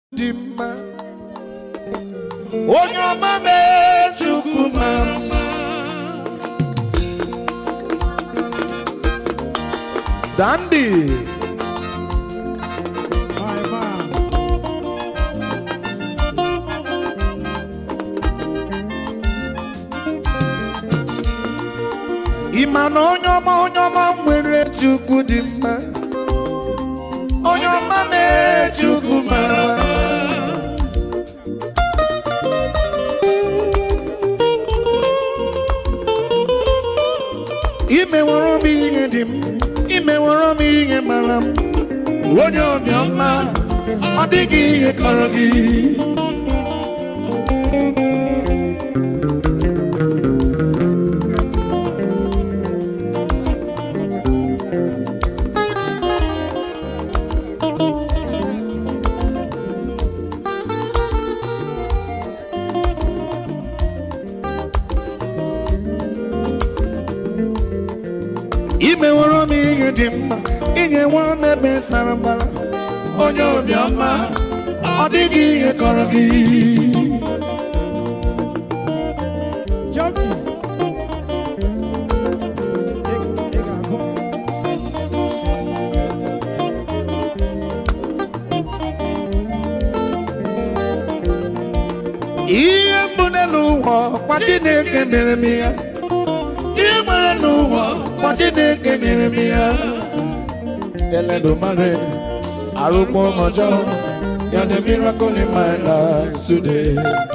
dị mma onye ọma mee chukwu ma mma dandi My man. ịma na onye ọma onye ọma nwere chukwu dị mma onye ọma mee chukwu ma mma imeworo m ihe dị m imeworo m ihe mara m onye obiọma ọ dịghị ihe kọrọ gị imeworo m ihe dị mma inye nwa m ebe sara mbara onye obiọma ọ dịghị ihe kọrọ gị Junkie. Ị- ị ga-agụ. ihe mbụ n'elu ụwa kwa Chineke mere m ya ihe nwere n'ụwa kwa Chineke nyere m ya eledumare arụkpọ ọjọọ ya the miracle in my life today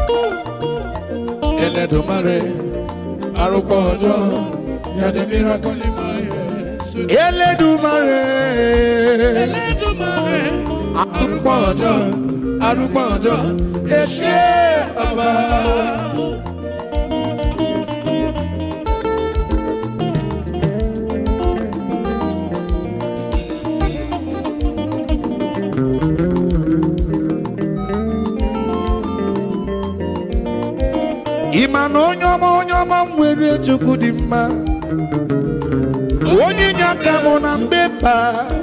eledumare arụkpọ ọjọọ ya the miracle in my life today eledumare arúgbó ọjọ́ arúgbó ọjọ́ èṣe bàbá. ịma na onye ọma onye ọma m nwere chukwu dị mma onye inye aka mụ na mgbe mba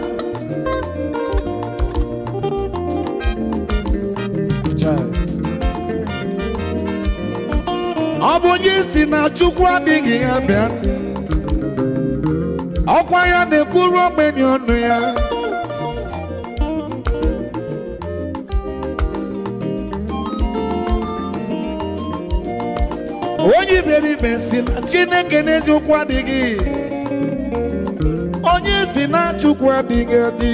ọ bụ onye si na chukwu adịghị ya bịa ọkwa ya na-ekwuru ogbenye ọnụ ya onye iberibe si na chineke n'eziokwu adịghị onye si na chukwu adịghị adị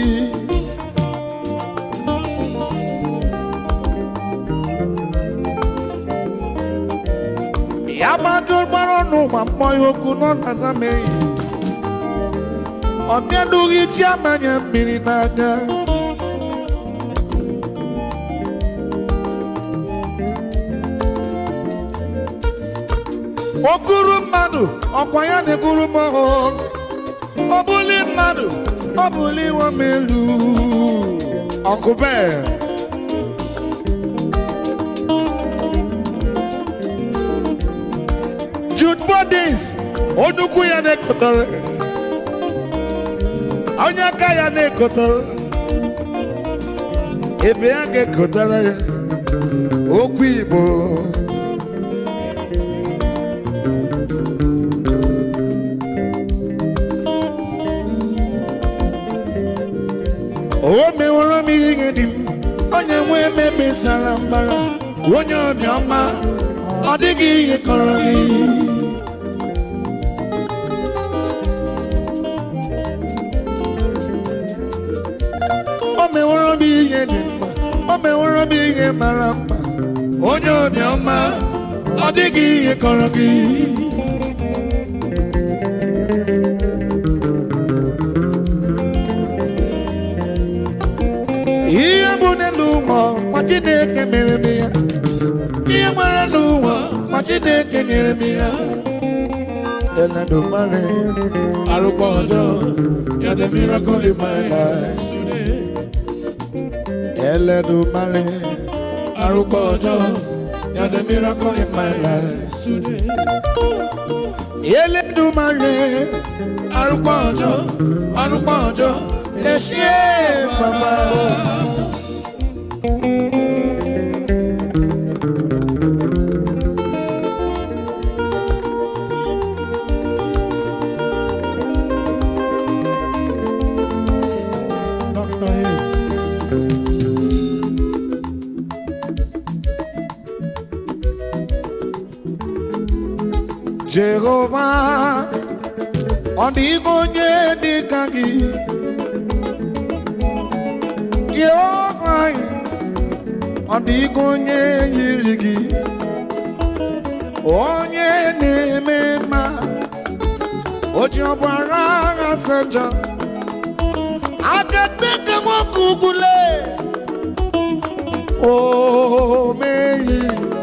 ya gbado gbara ọnụ ma mmọnye okwu nọ na zameghị ọ bịadughị chi amanya mmiri n'anya okuru mmadụ ọkwa ya na-ekwuru m ọhụrụ ọ bụli mmadụ ọ bụli iwe m elu ọkụbe Jude Bodins onukwu ya na-ekotara onye aka ya na-ekotara ebe ya ga-ekotara ya okwu Igbo o meworo m ihe dị m onye nwe emebe sara mbara onye obiọma ọ dịghị ihe kọrọ gị o meworo m ihe dị mma o meworo m ihe mara mma onye obiọma ọ dịghị ihe kọrọ gị ihe bụ n'elu ụwa kwa Chineke mere m ya ihe nwere n'ụwa kwa Chineke nyere m ya Eledumare arụkọ ọjọọ ya the miracle in my life today Eledumare arụkọ ọjọọ ya the miracle in my life today Eledumare arụkọ ọjọọ arụkọ ọjọọ ẹ ṣé bàbá. Jehova ọ dịghị onye dị ka gị Jehova ọ dịghị onye yiri gị onye na-eme mma o ji ọbara agha sejọ aka dịka nwoke ugwule o meghị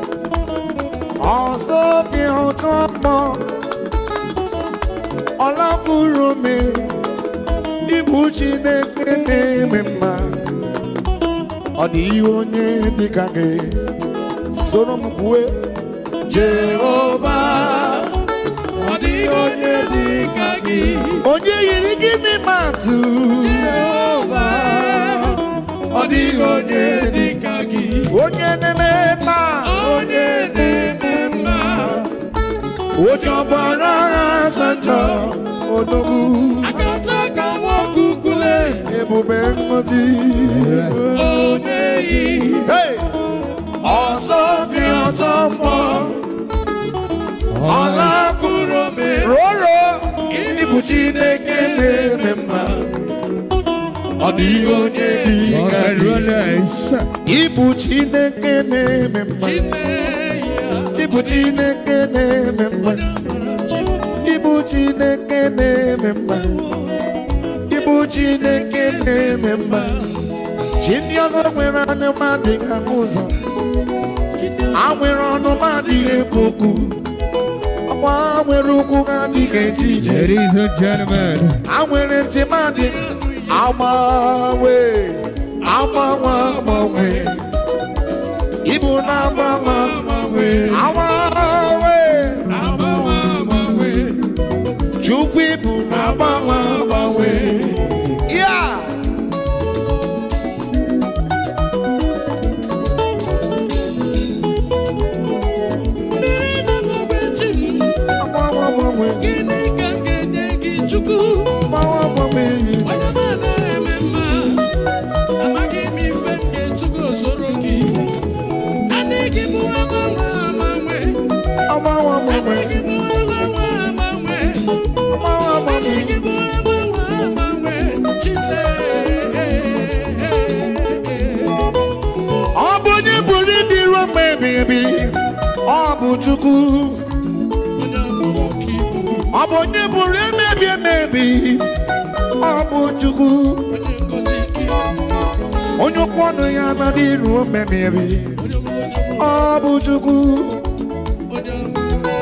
ọsọ dị ụtọ mkpọ ọlakwuru me ịbụ Chineke na-eme mma ọ dịghị onye dịka gị soro m kwue Jehova Ọ dịghị onye dị ka gị, onye yiri gị n'ime atụ Jehova. Ọ dịghị onye dị ka gị, onye na-eme mma onye na-eme mma. oji ọbara agha asatọ odogwu Akata ka nwoke ukwule, ebube ngozi onye yi. Hey! ọsọ fi ọsọ mọ ọla kwuru ome, roro ịbụ Chineke na-eme mma ọ dịghị onye dị ka gị ịbụ Chineke na-eme mma Chimeya. ịbụ Chineke na-eme mma ịbụ Chineke na-eme mma ịbụ Chineke na-eme mma chi ndị ọzọ nwere anụma adịghị ahụ ụzọ ha nwere ọnụma adịghị ekwu okwu ọkwa ha nwere ụkwụ ha adịghị eje ije Ladies and gentlemen, ha nwere ntị ma dị agbanwe agbanwe agbanwe ịbụ na-agbanwe agbanwe agbanwe Agbanwe agbanwe, Chukwu ibu na-agbanwe agbanwe ya mmiri na-agbanwe chi m. agbanwe agbanwe Gịnị ka m ga-enye gị Chukwu? agbanwe agbanwe Onye ọma na-eme mma, amaghị m ife m ga-etu gị osoro gị. Naanị gị bụ agbanwe agbanwe, agbanwe agbanwe naanị gị bụ agbanwe agbanwe, agbanwe naanị agbanwe gị bụ agbanwe agbanwe, Chineke. ọ bụ onye buru ịdị ruo mgbe ebighị ebi ọ bụ Chukwu Onye ọmụmụ ka ibu, ọ bụ onye buru emebi emebi ọ bụ Chukwu onye ngozi ka ibu, onye ụkwụ ọnụ ya anaghị ruo mgbe ebighị ebi onye ọmụmụ, onye ọmụmụ, ọ bụ Chukwu onye ọmụmụ.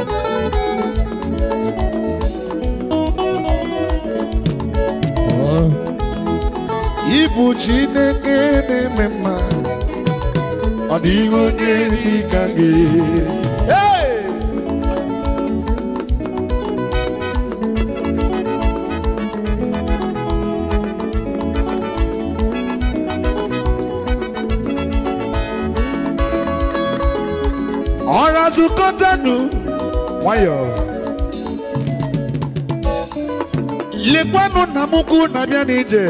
ịbụ Chineke na-eme mma ọ dịghị onye dị ka gị Hey! ọra zukọtanụ nwayọọ lekwanụ nna m ukwu na-abịa n'ije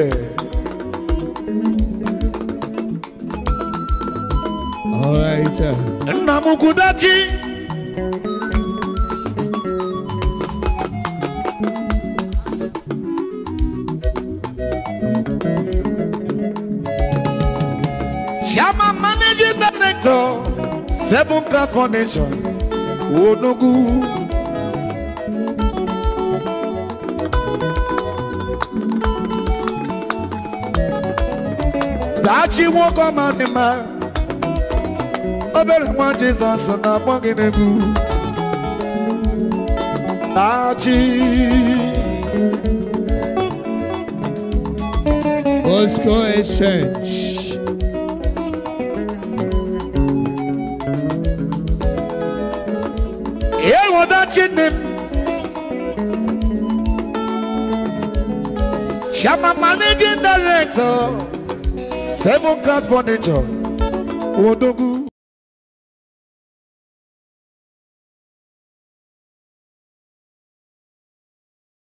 all right. uh, nna m ukwu dachi Chairman Managing Director Seven Craft Foundation Onogu Dachi nwoke ọma dị mma obere nwa Jizọs na-akpọ gị n'egwu Dachi Bosco Essence. ewo Dachi nne m Chairman Managing Director Seven Class Furniture Odogwu